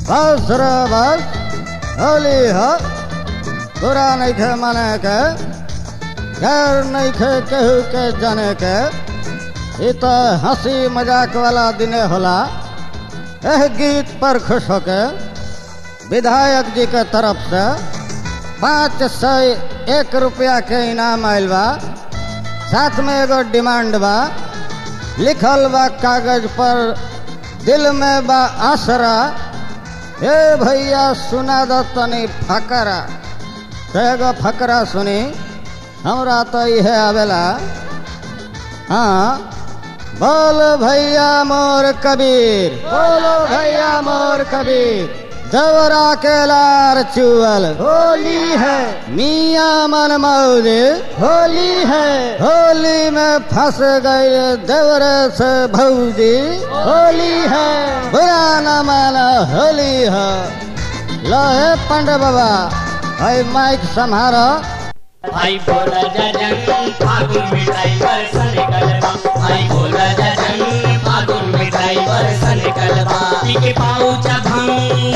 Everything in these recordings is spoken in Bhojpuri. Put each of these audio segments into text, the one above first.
बस रे बस होली ह तोरा नइखे माने के गैर नइखे केहू के जाने के ई त हंसी मजाक वाला दिने होला एह गीत पर खुश होके विधायक जी के तरफ से पाँच सौ एक रुपया के इनाम आयल बा साथ में एगो डिमांड बा लिखल बा कागज पर दिल में बा आसरा ए भैया सुना दो तनी फकरा तो एगो फकरा सुनी हमरा तो इहे आवेला हाँ बोल भैया मोर कबीर बोलो भैया मोर कबीर देवरा के लार चुअल होली है मियाँ मन मौज होली है होली में फंस गए देवरे से भौजी होली है बुरा न माना होली है लहे पंडे बाबा भाई माइक संहारो भाई बोला जजन फागुन मिठाई बरसन कलबा भाई बोला जजन फागुन मिठाई बरसन कलबा पीके पाऊचा भंग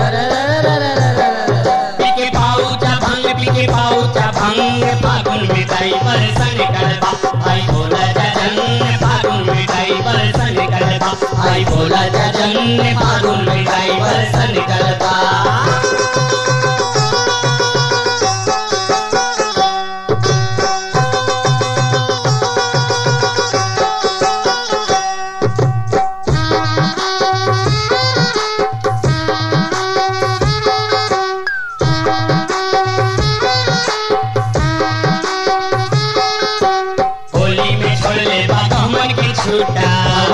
पीके पाऊचा भंग पीके पाऊचा भंग फागुन मिठाई बरसन कलबा भाई बोला जजन फागुन मिठाई बरसन कलबा भाई बोला जजन फागुन मिठाई बरसन कलबा होली में छोड़ ले बाबा मन के छूटा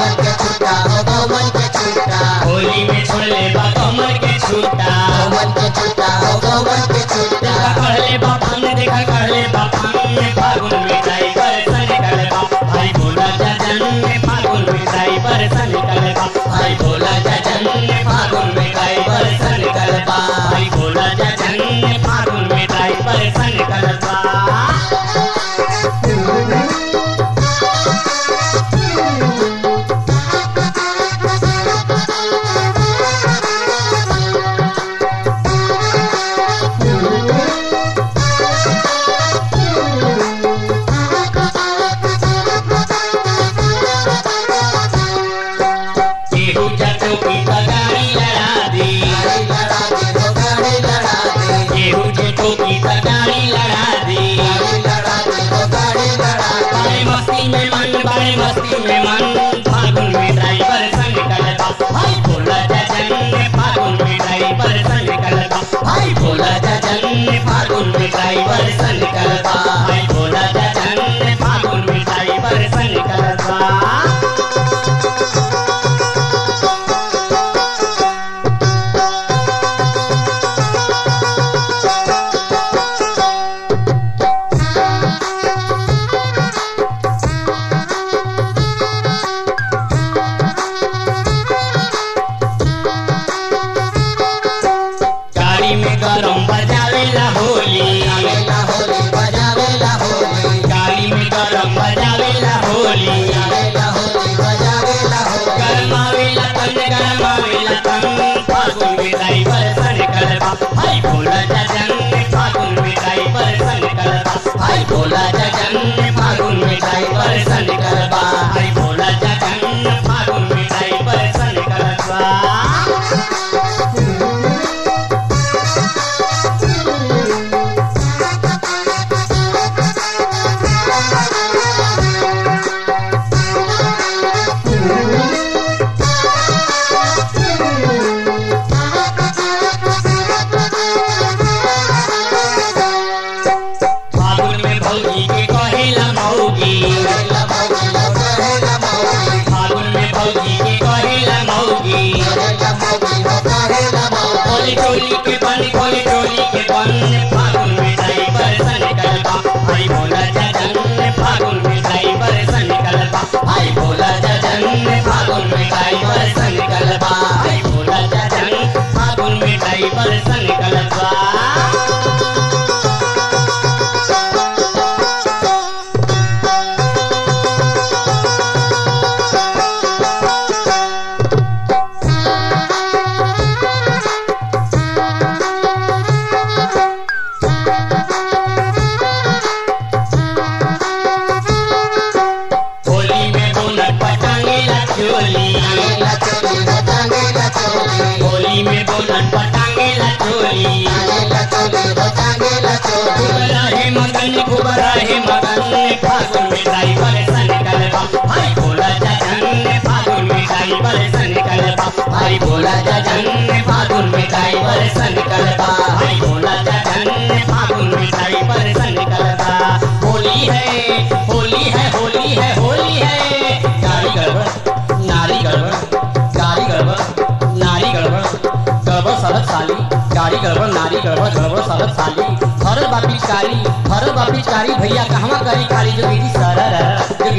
होली में छोड़ ले बाबा मन के छूटा देखा कर ले बापन देखा कर ले बापन में फागुन में जाई बरसन कलबा भाई बोला जजन में फागुन में जाई बरसन कलबा भाई बोला जजन में फागुन में जाई बरसन कलबा भाई बोला जजन में फागुन में जाई बरसन कलबा केहू जटों की तगारी लड़ा दी केहू जटों की तगारी लड़ा दी बड़े मस्ती में मन बड़े मस्ती में मन फागुन में ड्राइवर संग कलबा भाई बोला जजन ने फागुन में ड्राइवर संग कलबा भाई बोला जजन ने फागुन में ड्राइवर संग कलबा भाई बोला जजन ने फागुन में ड्राइवर संग कलबा गाड़ी में गरम बजावेला होली गाड़ी में गरम बजावेला होली गरमावेला तन गरमावेला तन फागुन में ड्राइवर सन कलबा भाई भोला जजन ने फागुन में ड्राइवर सन कलबा भाई भोला जजन ने फागुन में ड्राइवर सन कलबा भाई भोला जजन ने फागुन में ड्राइवर सन कलबा फागुन में भौजी के कहेला मौगी फागुन में भौजी के कहेला मौगी खोली टोली के बन खोली टोली के बन फागुन में ड्राइवर सन कलबा भाई भोला जजन फागुन में ड्राइवर सन कलबा भाई भोला जजन फागुन में ड्राइवर सन कलबा भाई भोला जजन फागुन में ड्राइवर सन कलबा Thank टांगेला चोली हो टांगेला चोली होली में बोलन पर टांगेला चोली टांगेला चोली हो टांगेला चोली खूब रहे मगन खूब रहे मगन फागुन में ड्राइवर सन कलबा भाई बोला जजन फागुन में ड्राइवर सन कलबा भाई बोला जजन फागुन में ड्राइवर सन कलबा भाई बोला जजन फागुन में ड्राइवर सन कलबा होली है होली है होली है होली है गाड़ी गड़बड़ नारी गड़बड़ गाड़ी गड़बड़ नारी गड़बड़ गड़बड़ सड़क साली गाड़ी गड़बड़ नारी गड़बड़ गड़बड़ सड़क साली भरल बा पिचकारी भरल बा पिचकारी भैया कहवा करी खाली जो दीदी सरर जो